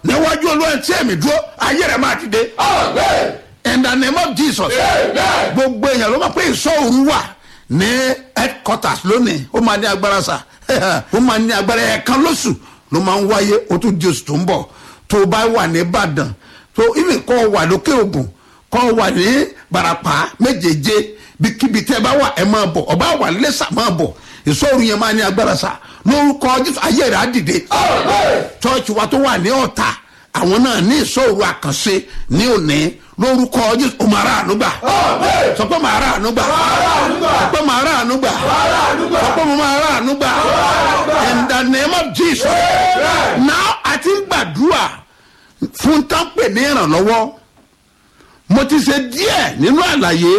níwájú olúwa tí èmi dúró ayé rẹ̀ máa dìde in the name of jesus gbogbo èèyàn ló máa pé ìsọ̀rù wà ní headquarters lónìí ó máa ní agbára sà ó máa ní agbára ẹ̀ẹ̀kan lóṣù ló máa ń wáyé ó tún di oṣù tó ń bọ̀ tó o bá wà ní ìbàdàn tó ibi kọ́ wà lókè ògùn kọ́ wà ní barapa méjèèjé bíkíbi tẹ́ ẹ bá wà ẹ máa bọ̀ ọba wà lẹ́sà máa bọ̀ ìsọ̀rù yẹn máa ní agbára sà lórúkọ jésù ayé rẹ̀ á dìde chọ́ọ̀chì wa tó wà ní ọ̀tà àwọn náà ní ìsọ̀rù àkànṣe ní òní lórúkọ jésù ó máa ráàánú gbà sọ pé máa ráàánú gbà sọ pé máa ráàánú gbà sọ pé mo máa ráàánú gbà in the name of jesus now a ti ń gbàdúrà fún tánpẹ̀ ní ìrànlọ́wọ́ mo ti ṣe díẹ̀ nínú àlàyé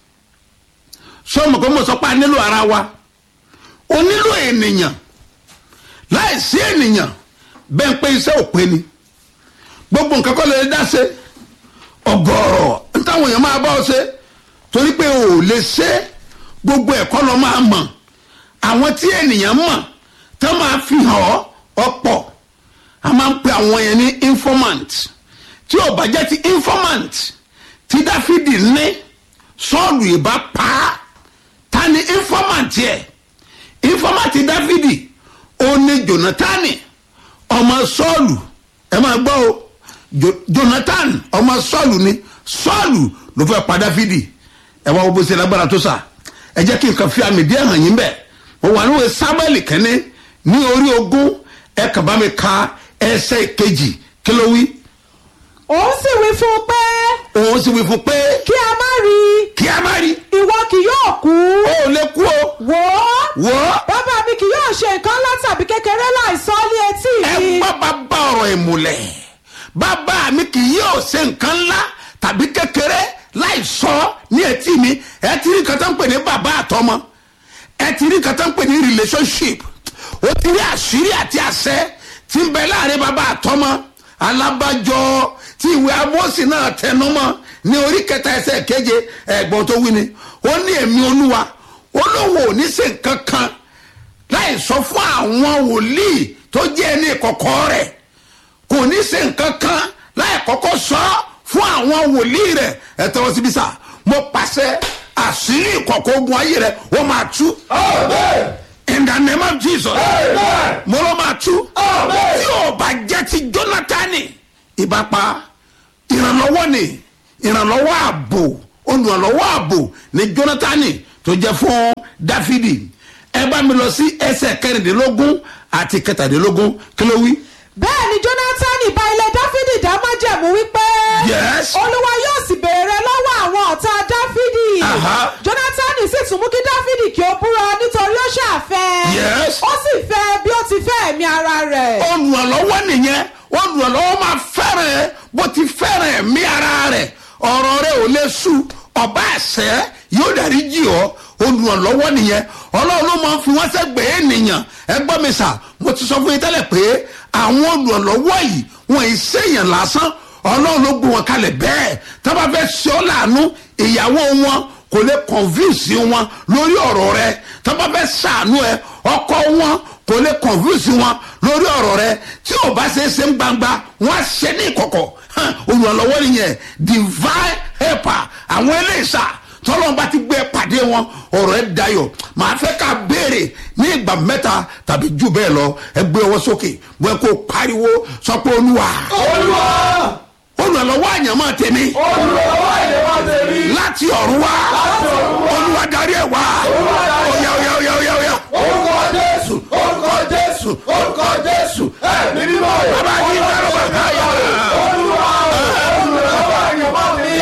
sọmọ pé mo sọ pé a nílò ara wa o nílò ènìyàn láìsí ènìyàn bẹ́ẹ̀ pé iṣẹ́ ò pé ni gbogbo nǹkan kọ́ lè dá ṣe ọgọ́rọ̀ ntáwọn èèyàn máa bá ọ ṣe torí pé o ò lè ṣe gbogbo ẹ̀kọ́ lọ máa mọ̀ àwọn tí ènìyàn mọ̀ tó máa fi hàn ọ́ ọ̀pọ̀ a máa ń pe àwọn yẹn ní informant tí ò bá jẹ́ ti informant tí dáfídì ní sọ́ọ̀lù ìbá pa á ta ni informant yẹ informant dáfídì ó ní jonathan ọmọ sọ́ọ̀lù ẹ máa gbọ́ o Jo- jonathan ọmọ sọ́ọ̀lù ni sọ́ọ̀lù ló fẹ́ pa dáfídì ẹ wá wo bó ṣe lágbára tó sà ẹ jẹ́ kí n kàn fi àmì díẹ̀ hàn yín bẹ́ẹ̀ mo wà níwèé sábẹ́lì kẹ́ni ní orí ogún ẹ kàn bá mi ka ẹsẹ̀ kejì kí ló wí òun sì wí fún un pé òun sì wí fún pé kí a má rí i kí a má rí ìwọ kì yóò kú ó lè kú o wò ó wò ó bàbá mi kì yóò ṣe nǹkan ńlá tàbí kékeré láìsọ ní etí ẹ mi gbọ́ bàbá ọ̀rọ̀ ìmùlẹ̀ bàbá mi kì yóò ṣe nǹkan ńlá tàbí kékeré láì sọ ní etí mi ẹ ti rí nǹkan tó ń pè ní bàbá àtọmọ ẹ ti rí nǹkan tó ń pè ní relationship ó ti rí àṣírí àti àṣẹ tí ń bẹ láàrin bàbá àtọmọ alábàjọ tí ìwé amósì náà tẹnumọ́ ní orí kẹta ẹsẹ̀ keje ẹ̀gbọ́n tó wí ni ó ní èmi olúwa ó lóun ò ní ṣe nǹkan kan láì sọ fún àwọn wòlíì tó jẹ́ ẹni ìkọ̀kọ̀ rẹ̀ kò ní ṣe nǹkan kan láì kọ́kọ́ sọ fún àwọn wòlíì rẹ̀ ẹ tẹ́wọ́ síbí sá mo pàṣẹ àṣírí ìkọ̀kọ̀ ogun ayé rẹ̀ wọ́n máa tú in the name of jesus mo ló máa tú tí ò bá jẹ́ ti jónátánì ìbápa ìrànlọ́wọ́ ni ìrànlọ́wọ́ ààbò olùrànlọ́wọ́ ààbò ni jónátánì tó jẹ́ fún dáfídì ẹ bá mi lọ sí ẹsẹ̀ kẹrìndínlógún àti kẹtàdínlógún kí ló wí. bẹ́ẹ̀ ni jonathan bá ilé dáfídì dá májẹ̀mú wípé Yes. olúwa yóò sì béèrè lọ́wọ́ àwọn ọ̀tá dáfídì Aha. jonathan sì tún mú kí dáfídì kí ó búra nítorí ó ṣàfẹ́ Yes. ó sì fẹ́ bí ó ti fẹ́ ẹ̀mí ara rẹ̀ olùrànlọ́wọ́ nìyẹn olùrànlọ́wọ́ máa fẹ́ràn ẹ bó ti fẹ́ràn ẹ̀mí ara rẹ̀ ọ̀rọ̀ rẹ̀ ò lè sú ọba àṣẹ yóò dárí jì ọ́ olùrànlọ́wọ́ nìyẹn ọlọ́run ló máa ń fi wọ́n sẹ́gbẹ̀ẹ́ ènìyàn ẹ gbọ́ mi sà mo ti sọ fún yín tẹ́lẹ̀ pé àwọn olùrànlọ́wọ́ yìí wọ́n ì sèèyàn lásán ọlọ́run ló gbé wọn kalẹ̀ bẹ́ẹ̀ tá bá fẹ́ ṣe ọ́ láàánú ìyàwó wọn kò lè convince wọn lórí ọ̀rọ̀ rẹ tá bá fẹ́ ṣàánú ẹ ọkọ wọn kò lè convince wọn lórí ọ̀rọ̀ rẹ tí ò bá ṣe é ṣe ń gbangba wọn á ṣe ní ìkọ̀kọ̀ hàn, olùrànlọ́wọ́ nìyẹn divine helper àwọn eléyìísà tọ́lọ́n bá ti gbé ẹ pàdé wọn ọ̀rọ̀ ẹ dayọ̀ màá fẹ́ ká béèrè ní ìgbà mẹ́ta tàbí jù bẹ́ẹ̀ lọ ẹ gbé ọwọ́ sókè bóyá kó pariwo sọ pé olúwa olúwa olùrànlọ́wọ́ àyànmọ́ tèmi olùrànlọ́wọ́ ìyẹ̀wò tèmi láti ọ̀run wá olúwa darí ẹ̀ wá ọ̀yà ọ̀yà ọ̀yà ọ̀yà ọ̀yà orúkọ jésù orúkọ jésù orúkọ jésù ẹ̀mí mímọ́ rẹ̀ bàbá yìí dárò bàbá yà olúwa olùrànlọ́wọ́ ìyẹ̀wò tèmi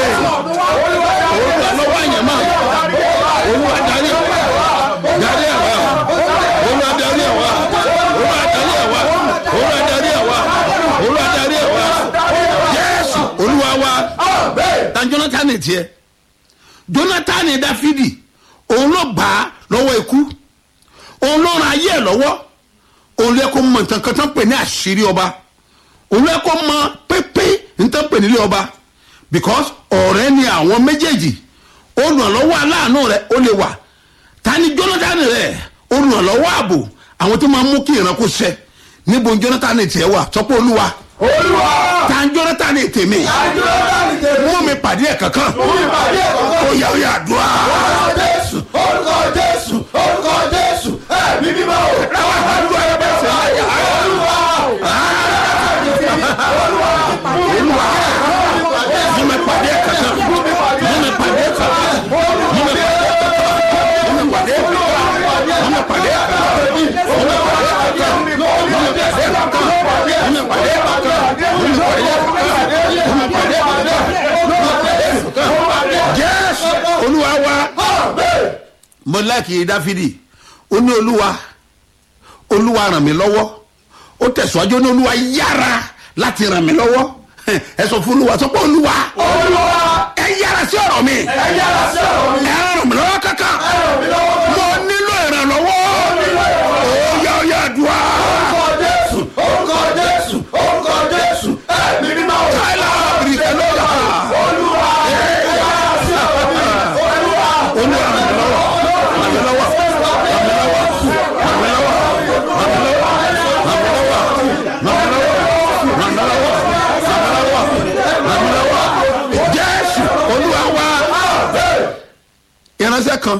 olùrànlọ́wọ́ àyànmọ́ olúwa darí ẹ̀ wá darí ẹ̀ wá olúwa darí ẹ̀ wá olúwa darí ẹ̀ wá olúwa darí ẹ̀ wá olúwa darí ẹ̀ wá jésù olúwa wá ta jonathan tiẹ̀ jonathan dáfídì òun ló gbà á lọ́wọ́ ikú òun ló ran ayé ẹ̀ lọ́wọ́ òun lè kó mọ nǹkan kan tó ń pè ní àṣírí ọba òun lè kó mọ pépé nǹkan pè nílé ọba because ọ̀rẹ́ ni àwọn méjèèjì olùrànlọ́wọ́ aláàánú rẹ̀ ó lè wà ta ni jonathan rẹ̀ olùrànlọ́wọ́ ààbò àwọn tó máa mú kí ìran kó ṣẹ níbo jonathan tiẹ̀ wà sọ pé olúwa olúwa tàǹjọ́rọ́ ta ni tèmi àjọyọ̀ láti tèmi mú mi pàdé ẹ̀ kankan mú mi pàdé ẹ̀kọ́kọ́ ó yà ó yà àdúrà orúkọ jésù orúkọ jésù orúkọ jésù ẹ̀mí mímọ́ o. àwọn àdúrà yẹn bẹ́ẹ̀ sẹ́ olúwa olúwa mú mi pàdé ẹ̀ kankan mú mi pàdé ẹ̀ kankan mú mi pàdé ẹ̀ kankan mú mi pàdé ẹ̀ kankan mú mi pàdé ẹ̀ kankan mú mi pàdé ẹ̀ kankan mú mi pàdé ẹ̀ kankan mú mi pàdé ẹ̀ kankan mú mi pàdé ẹ̀ kankan mú mi pàdé ẹ̀ kankan jésù olúwa wa mo láàkì dáfídì ó ní olúwa olúwa ràn mí lọ́wọ́ ó tẹ̀síwájú ó ní olúwa yára láti ràn mí lọ́wọ́ ẹ sọ fún olúwa sọ pé olúwa olúwa ẹ yára sí ọ̀rọ̀ mi ẹ yára sí ọ̀rọ̀ mi ẹ ràn mí lọ́wọ́ kankan ẹ ràn mí lọ́wọ́ mo nílò ìrànlọ́wọ́ ó yá ó yá àdúrà orúkọ jésù orúkọ jésù orúkọ jésù ẹ̀mí mímọ́ o. káìlà bìrìkẹ́ lọ́la olúwa ẹ yára sí ọ̀rọ̀ mi olúwa olúwa ràn mí lọ́wọ́ ràn mí lọ́wọ́ ràn mí lọ́wọ́ ràn mí lọ́wọ́ ràn mí lọ́wọ́ ràn mí lọ́wọ́ ràn mí lọ́wọ́ ràn mí lọ́wọ́ ràn mí lọ́wọ́ jésù olúwa wa ìránṣẹ́ kan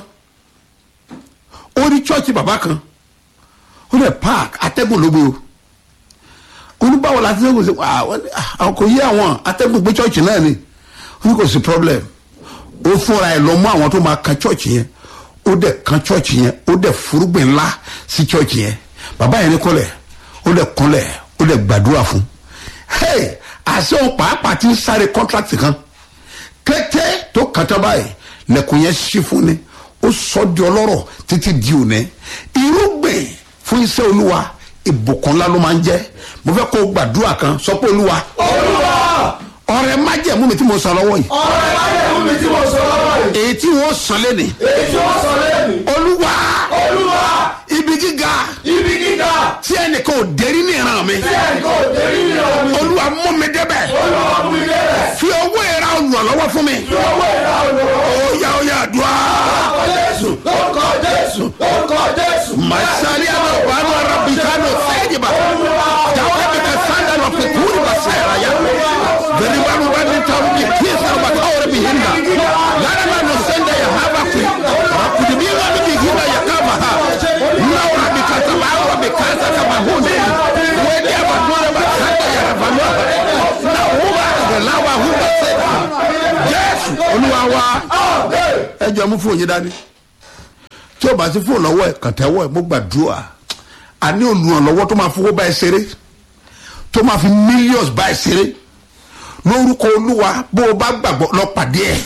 ó rí chọ́ọ̀chì bàbá kan ó lè park atẹ́gùn ló gbé o oníbàwọ̀ la atẹ́gùn sí àwọn kò yé àwọn atẹ́gùn gbé chọ́ọ̀chì náà ni ó ní kò sí problem ó fúnra ẹ̀ lọ mú àwọn tó máa kan chọ́ọ̀chì yẹn ó dẹ̀ kan chọ́ọ̀chì yẹn ó dẹ̀ furugbìn ńlá sí chọ́ọ̀chì yẹn bàbá yẹn ní kọ́lẹ̀ ó dẹ̀ kọ́lẹ̀ ó dẹ̀ gbàdúrà fún hey àṣẹ òun pàápàá ti ń sáré contract kan kété tó kàtà báyìí lẹkùn yẹn ṣí fún ni ó sọ di ọlọ́rọ̀ títí di òní irúgbìn fún iṣẹ́ olúwa ìbùkún ńlá ló máa ń jẹ́ mo fẹ́ kó o gbàdúrà kan sọ pé olúwa olúwa ọrẹ májẹ̀mú mi tí mo sọ lọ́wọ́ yìí ọ̀rẹ́ májẹ̀mú mi tí mo sọ lọ́wọ́ yìí èyí tí wọ́n sọ lẹ́nìí èyí tí wọ́n sọ lẹ́nu olúwa olúwa ibi gíga ibi gíga tí ẹnìkan ò dérí ní ìran mi tí ẹ̀kọ́ òdèrí ní ọ̀mí olúwa mú mi débẹ̀ olúwa mú ilé rẹ̀ fi owó ìra olùrànlọ́wọ́ fún mi fi owó ìra olùwọ́ ó yá ó yá àdúrà orúkọ jésù orúkọ jésù orúkọ jésù masali ama wàhálà arabikano sẹ́yìnbà jàwé mi ka sanda lọ fi kúrì bá sẹ́yìnbà yá bẹ̀rẹ̀ bá mi bá mi ta mi kí sọ̀rọ̀ bá káwọ́ rẹ̀ mi yín na lára ma nọ sẹ́ndà yà ha bá fi àkùdì bí wà mí mi yín na yà ká ma ha náwó mi ka sàmà àwọn mi ká sà kàmà hó ne wọ́n di àbá tó rẹ̀ bá sanda yà rẹ̀ bá mi na wọ́n bá rẹ̀ láwa hó bá sẹ́ jésù olúwa wa ẹ jọ mú fún yín dání tí o bá ti fóònù lọ́wọ́ ẹ̀ kàn tẹ́wọ́ ẹ̀ mo gbàdúrà a ní olùrànlọ́wọ́ tó máa fowó báyìí ṣeré tó máa fi millions báyìí ṣeré lórúkọ olúwa bó o bá gbàgbọ́ lọ pàdé ẹ̀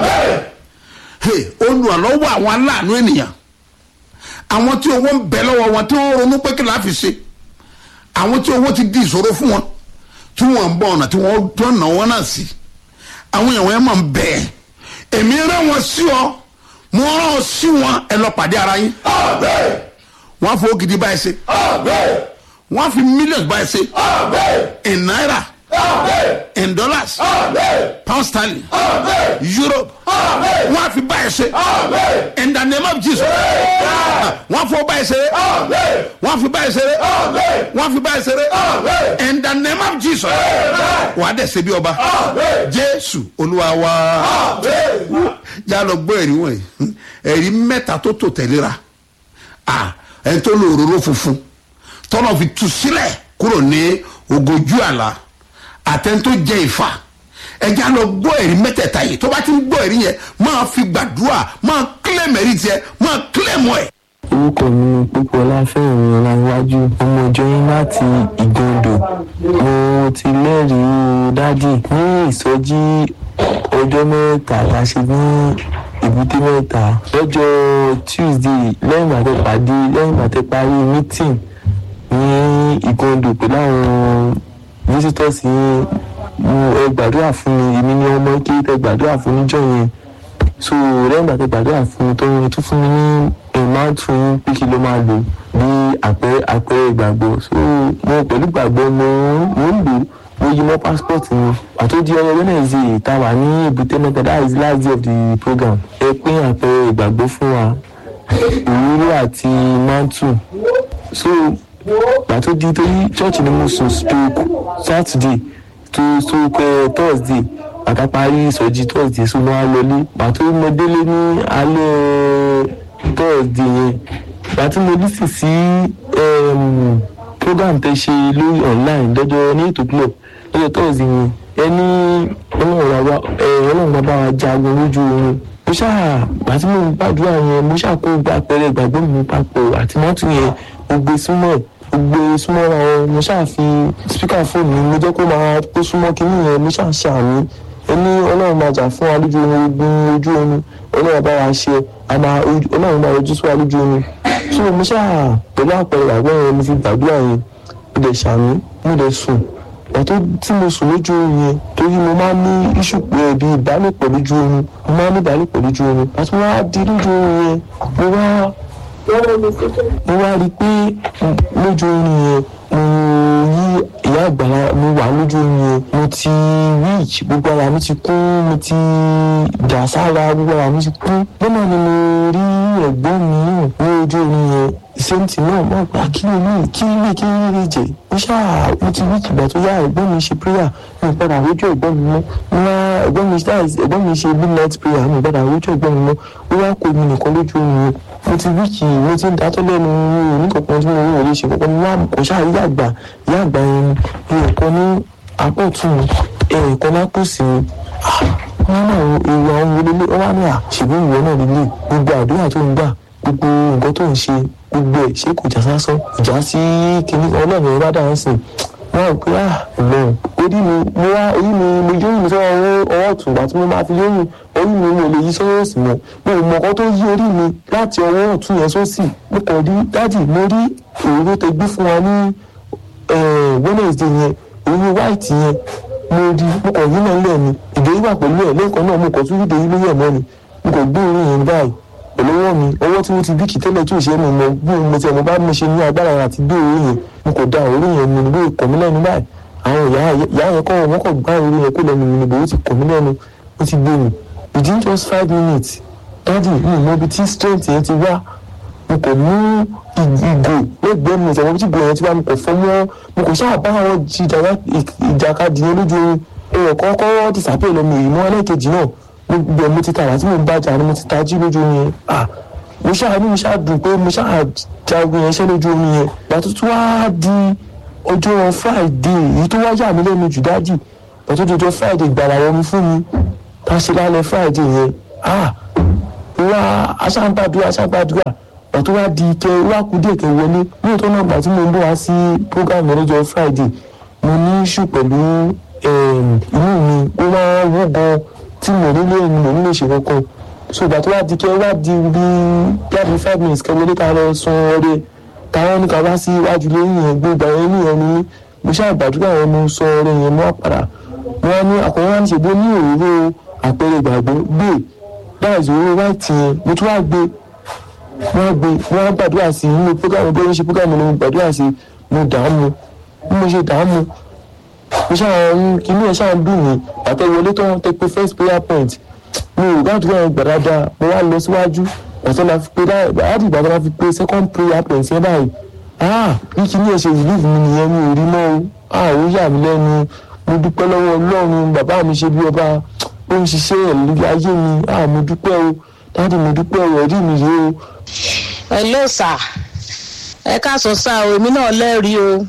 Hey, olùrànlọ́wọ́ àwọn aláàánú ènìyàn àwọn tí owó ń bẹ lọ́wọ́ wọn tí wọ́n ronú pé kí la fi ṣe àwọn tí owó ti di ìṣòro fún wọn tí wọ́n ń bọ̀ ọ̀nà tí wọ́n tó ọ̀nà wọn náà sí àwọn èèyàn wọn máa ń bẹ̀ ẹ́ èmi rán wọn sí ọ mo rán ọ sí wọn ẹ lọ pàdé ara yín àmín wọn á fowó gidi báyìí ṣe àmín wọn á fi millions báyìí ṣe àmín in naira àmín in dollars àmín pound sterling àmín europe àmín wọn á fi báyìí ṣe àmín in the name of jesus wọn á fowó báyìí ṣe àmín wọn á fi báyìí ṣe àmín wọn á fi báyìí ṣe àmín in the name of jesus wà á dẹ̀ ṣe bí ọba àmín jésù olúwa wa àmín yà lọ gbọ́ ẹ̀rí wọ̀nyí ẹ̀rí mẹ́ta tó tò tẹ̀léra ah ẹni tó lo òróró funfun tọ́nà fi tu sílẹ̀ kúrò ní ogójú àlá àtẹni tó jẹ ìfà ẹja lọ gbọ́ ẹ̀rí mẹ́tẹ̀ẹ̀ta yìí tó bá ti ń gbọ́ ẹ̀rí yẹn máa fi gbàdúrà máa kílẹ̀mù ẹ̀rí tiẹ̀ máa kílẹ̀mù ẹ̀. orúkọ mi ni pípọlá fẹ́mi ọláwájú ọmọ ìjọ yín láti ìgàndò mo ti lẹ́rìí dádì ní ìsọjí ọjọ́ mẹ́ta tá a ṣe ní èbúté mẹ́ta lọ́jọ́ tuesday lẹ́yìn ìgbà tẹ́ pàdé lẹ́yìn ìgbà tẹ́ parí meeting ní ìgàndò pẹ̀lú àwọn visitors yẹn mo ẹ gbàdúrà fún mi èmi ni ọmọ ike tẹ́ gbàdúrà fún níjọ́ yẹn so lẹ́yìn ìgbà tó gbàdúrà fún mi tó ń tún fún mi ní ìmáàtún yín pé kí ló máa lò bí àpẹẹrẹ àpẹẹrẹ ìgbàgbọ́ so mo pẹ̀lú ìgbàgbọ́ mo mo ń lò mo yí mọ́ passport mi àtó di ọyọ wednesday tá a wà ní èbúté mẹ́ta that is the last day of the program ẹ pín àpẹẹrẹ ìgbàgbọ́ fún wa òróró àti mantu so gbà tó di torí church ni mo sùn stroke saturday tó stroke eh, thursday bàtà parí ìsọjí thursday so mo wá lọlé gbà tó mo délé ní alẹ́ thursday yẹn gbà tí mo lísì sí em, program tẹ ṣe lórí online lọ́jọ́ ní ètò club lọ́jọ́ thursday yẹn ẹni ọlọ́run wa ẹ ọlọ́run bàbá wa jagun lójú oorun mo ṣáà gbà tí mo ń gbàdúrà yẹn mo ṣáà kó gba pẹrẹ ìgbàgbọ́ mi papọ̀ àti mọ́tò yẹn mo gbé súnmọ́ ẹ̀ mo gbé súnmọ́ ra wọn mo ṣáà fi spíkà fóònù mi mo jẹ́ kó máa kó súnmọ́ kínní yẹn mo ṣáà ṣàmì ẹni ọlọ́run máa jà fún wa lójú oorun ogun ojú oorun ọlọ́run bá wa ṣe àmà ọlọ́run máa yọjú sí wa lójú oorun so mo ṣáà pẹ̀lú àpẹẹrẹ ìgbàgbọ́ yẹn mo fi gbàdúrà yẹn mo dẹ̀ ṣàmì mo dẹ̀ sùn pàtó tí mo sùn lójú oorun yẹn torí mo máa ń ní iṣu pé bí ìbálòpọ̀ lójú oorun mo máa ń ní ìbálòpọ̀ lójú oorun pàtó wá di lójú oorun yẹn mo wá mo wá rí i pé lójú oorun yẹn mo yí ìyá àgbàlá mo wà lójú oorun yẹn mo ti reach gbogbo ara mi ti kún mo ti dà sára gbogbo ara mi ti kún lọ́nà ni mo rí ẹ̀gbọ́n mi náà ní ojú oorun yẹn sẹ́ńtì náà mọ̀ pé kí ló ní kí lè kí lè jẹ́ mo ṣáà mo ti reach ìgbà tó yá ẹ̀gbọ́n mi ṣe prayer mi ò padà rójú ẹ̀gbọ́n mi mọ́ mo wá ẹ̀gbọ́n mi ṣáà ẹ̀gbọ́n mi ṣe midnight prayer mi ò padà rójú ẹ̀gbọ́n mi mọ́ ó wá kó mi nìkan lójú oorun yẹn mo ti reach mo ti ń dátọ́ lẹ́nu mi ò ní kankan tí mo rí òye ṣe kankan mo wá kò ṣáà rí àgbà ìyá àgbà yẹn mi ò kọ́ ní apá ọ̀tún mi ẹ̀ẹ̀kan lápò sí mi wọn náà èrò àwọn wọlé ọ wá ní à ṣùgbọ́n ìwọ náà nílé gbogbo àdúrà tó ń gbà gbogbo nǹkan tó ń ṣe gbogbo ẹ̀ ṣé kò já sásán ìjà sí kinní ọlọ́run ẹ̀ bá dáhùn sí wọn rò pé ah ọlọ́run orí mi mo wá orí mi mo yóyún sọ́wọ́ ọwọ́ ọwọ́ ọ̀tún ìgbà tí mo máa fi yóyún orí mi mo lè yí sọ́wọ́ òsì mọ́ mi ò mọ ọkọ tó yí orí mi láti ọwọ́ ọ̀tún yẹn sósì mo kàn rí dájì mo rí òróró tẹ gbé fún wa ní wednesday yẹn òróró white yẹn mo rí mo kàn yín náà lẹ́ẹ̀ni ìdèyí wà pẹ̀lú ẹ̀ lẹ́ẹ̀kan náà mo kàn tún rí ìdèyí lórí ẹ̀ mọ́ ni mo kàn gbé orí yẹn báyìí pẹ̀lú ọwọ́ mi ọwọ́ tí mo ti bíkì tẹ́lẹ̀ tí ò ṣe é mi mọ bí mo ti ọmọ bá mo ṣe ní agbára àti gbé orí yẹn mo kò da orí yẹn mi níbo ìkọ̀ mí lẹ́nu báyìí àwọn ìyá ìyá yẹn kọ́ wọn kọ̀ gbá orí yẹn kó lẹ́nu mi níbo ó ti kọ̀ mí lẹ́nu ó ti gbé mi within just five minutes dáàdi mi mọ ibi tí strength yẹn ti wá mo kò mú ìgò lẹ́gbẹ̀ẹ́ mi ìṣẹ̀wọ́n tí ìgò yẹn ti wá mo kò fọ́ mọ́ mo kò ṣáà bá àwọn ìjàkadì yẹn lójú oorun èèyàn kọ́kọ́ ti sàpè lọ́mọ èyí mọ́ ẹlẹ́ẹ̀kejì náà gbogbo mo ti tààrà tí mo ń bàjá ni mo ti tají lójú omi yẹn ah mo ṣáà ní mo ṣáà dùn pé mo ṣáà jagun yẹn ṣẹ́ lójú omi yẹn ìgbà tó tún wá di ọjọ́ friday èyí tó wá yà mí lẹ́nu jù dájì ìgbà tó di ọjọ́ friday gbàrà wọn mi fún mi tá a ṣe lálẹ́ friday yẹn ah wá aṣáǹgbàdúrà aṣáǹgbàdúrà ìgbà tó wá di kẹ wá kú díẹ̀ kẹ wọlé ní ìtọ́ náà gbà tí mo ń bọ̀ wá sí program yẹn lọ́jọ́ friday mo ní ṣù pẹ̀lú inú mi ó máa wú gan tí mo nílé ni mo nílé ṣe kankan so ìgbà tó wá di kẹ wá di bí yàtọ̀ five minutes kẹ wọlé ká lọ sun ọrẹ táwọn ní ká wá sí iwájú lẹ́yìn yẹn gbé ìgbà yẹn nìyẹn ni mo ṣáà gbàdúrà yẹn mo sọ ọrẹ yẹn mọ́ àpàrà wọn ní àkọ́kọ́ wá ní ṣègbè ní òróró àpẹẹrẹ ìgbàgbọ́ gbé dáìsí òróró wáìtì yẹn mo tún wá gbé wọn gbé wọn gbàdúrà sí i nínú prógámù bí wọn ṣe prógámù ni mo gbàdúrà sí i mo dààmú bí mo ṣe dààmú mo ṣáà ń kíní ẹ ṣáà ń dùn mí àtẹwọlé tó ń tẹ pé first prayer point mi ò gbàdúrà yẹn gbà dáadáa mo wá lọ síwájú ọ̀sán la fi pé láti ìgbà tó la fi pé second prayer point yẹn báyìí ah bí kíní ẹ ṣe relief mi nìyẹn mi ò rí mọ́ o ah ó yà mí lẹ́nu mo dúpẹ́ lọ́wọ́ ọlọ́run bàbá mi ṣe bí ọba ó ń ṣiṣẹ́ ẹ̀ lórí ayé mi ah mo dúpẹ́ o dáàdì mo dúpẹ́ o ẹ̀rí mi rèé o. hello sir ẹ káàsán sá o èmi náà lẹ́rìí o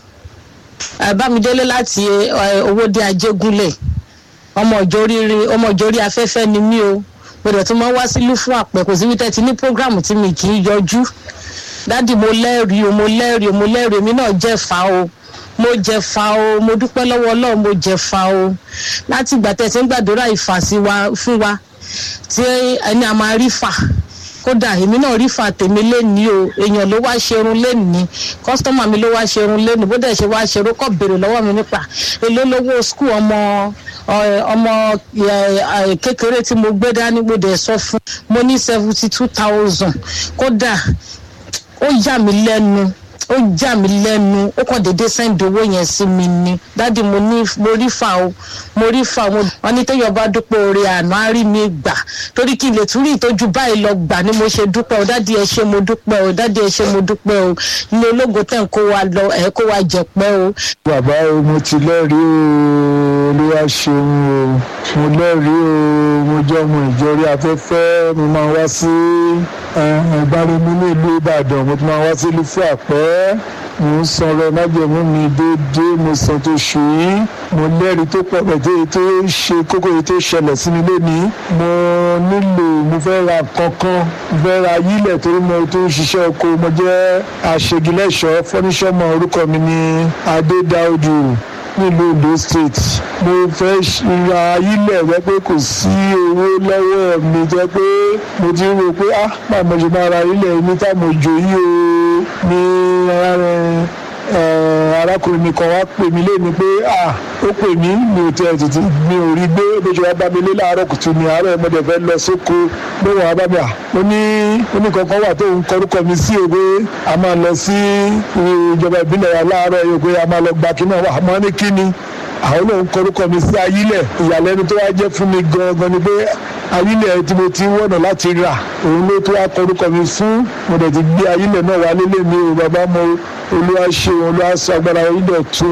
bámidélé láti owóde ajégúnlẹ̀ ọmọ ìjóríire ọmọ ìjórí afẹ́fẹ́ ni mí o gbọdọ̀ tí wọ́n wá sílùú fún àpẹ kò síbi tẹ́tí ní programu tí mi kì í yọjú dádì mo lẹ́rìí o mo lẹ́rìí o mo lẹ́rìí èmi náà jẹ́ fa o mo jẹ fa o mo dúpẹ́ lọ́wọ́ ọlọ́run mo jẹ fa o láti ìgbà tẹ̀sí ń gbàdúrà ìfàsí wa fún wa tí ẹni a máa rí fà kódà èmi náà rí fa tèmi lénìí o èèyàn ló wá ṣerun lénìí kọ́sítọ́mà mi ló wá ṣerun lénìí bó dẹ̀ ṣe wá ṣerun kọ́ béèrè lọ́wọ́ mi nípa èló lówó skul ọmọ ọmọ kékeré tí mo gbé dání mo dẹ̀ sọ fún mo ní seventy two thousand kódà ó yà mí lẹ́nu ó já mi lẹ́nu ó kàn déédéé sẹ́ńdì owó yẹn sí mi ni dádì mo ní mo rí fa o mo rí fa o wọn ní téèyàn bá dúpẹ́ oore àná á rí mi gbà torí kí n lè tún rí ìtọ́jú báyìí lọ gbà ni mo ṣe dúpẹ́ o dádì ẹ ṣe mo dúpẹ́ o dádì ẹ ṣe mo dúpẹ́ o ilé ológo tẹ̀ ń kó wa lọ ẹ̀ kó wa jẹ̀pẹ́ o bàbá o mo ti lẹ́rìí o olúwa ṣeun o mo lẹ́rìí o mo jẹ́ ọmọ ìjọrí afẹ́fẹ́ mo máa wá sí ìbáraẹni ní ìlú ìbàdàn mo ti máa wá sí ìlú fún àpẹ́ mo ń sanra májèmú mi déédéé mo san tó ṣù yìí mo lẹ́rìí tó pọ̀ pẹ̀tẹ́ tó ṣe kókó yìí tó ṣẹlẹ̀ sí mi lónìí mo nílò mo fẹ́ ra kankan mo fẹ́ ra yílẹ̀ torí mo tó ń ṣiṣẹ́ oko mo jẹ́ aṣègilẹ́ṣọ́ fọ́níṣọ́mọ orúkọ mi ní adédáojú nílùú ondo state mo fẹ́ ra ilẹ̀ rẹ pé kò sí owó lọ́wọ́ mi jẹ́ pé mo ti rò pé ah máa mo ṣe máa ra ilẹ̀ mi tá mo jò yí o ní arákùnrin mi kan wá pè mí léni pé ah ó pè mí mi ò tẹ tètè mi ò rí gbé bó ṣe wá bá mi lé láàárọ̀ kùtù ní àárọ̀ mo dẹ̀ fẹ́ lọ sóko ló wà bá mi à ó ní ó ní kankan wà tó ń kọrúkọ mi sí o pé a máa lọ sí ìjọba ìbílẹ̀ wa láàárọ̀ yìí pé a máa lọ gba kí náà wà mọ́ ní kíni àwọn náà ń kọrúkọ mi sí ayílẹ̀ ìyàlẹ́nu tó wá jẹ́ fún mi gangan ni pé ayílẹ̀ tí mo ti wọ̀nà láti rà òun ló tó wá kọrúkọ mi fún mo dẹ̀ ti gbé ayílẹ̀ náà wá lélẹ̀ mi ò bàbá mo olúwa ṣe olúwa sọ agbára ayílẹ̀ tó.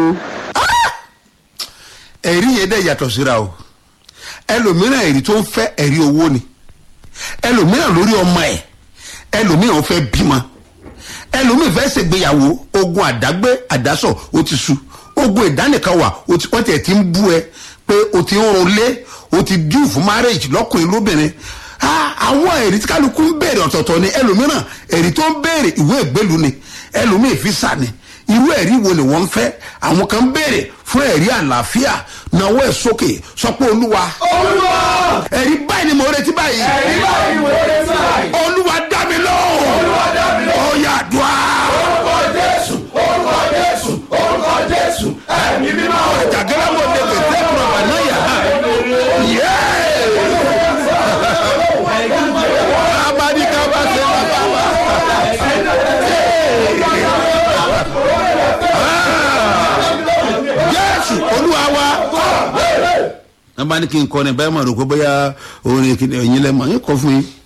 ẹ̀rí yẹn dẹ̀ yàtọ̀ síra o ẹlòmíràn ẹ̀rí tó ń fẹ́ ẹ̀rí owó ni ẹlòmíràn lórí ọmọ ẹ̀ ẹlòmíràn fẹ́ bímọ ẹlòmíràn fẹ́ ṣègbéyàwó ogun àdágbé àdásọ̀ ó ti sú ogun ìdánìkan wà wọ́n tiẹ̀ ti ń bú ẹ pé o ti ń run lé o ti dùn fún marriage lọ́kùnrin lóbìnrin àwọn ẹ̀rí tí kálukú ń béèrè ọ̀tọ̀ọ̀tọ̀ ni ẹlòmíràn ẹ̀rí tó ń béèrè ìwé ìgbélu ni ẹlòmíì fisa ni irú ẹ̀rí wo ni wọ́n ń fẹ́ àwọn kan ń béèrè fún ẹ̀rí àlàáfíà náwó ẹ̀ sókè sọ pé olúwa olúwa ẹ̀rí báyìí ni mo retí báyìí ẹ̀rí báyìí ni mo retí báyìí olúwa dá mi lóhùn olúwa dá mi lóhùn. ó yá dùá orúkọ jésù orúkọ jésù orúkọ jésù ẹ̀mí mímọ́ o. jàgẹ́rẹ́ mo lè lè tẹ́ kúrò wà náà yà á yé abadika bá ṣe bàbá wa. jésù olúwa wa. wọ́n bá ní kí n kọ́ ni báyìí mọ̀ rò pé bóyá orin kìnìún ẹ̀yin lẹ́mọ̀ yín kọ́ fún yín.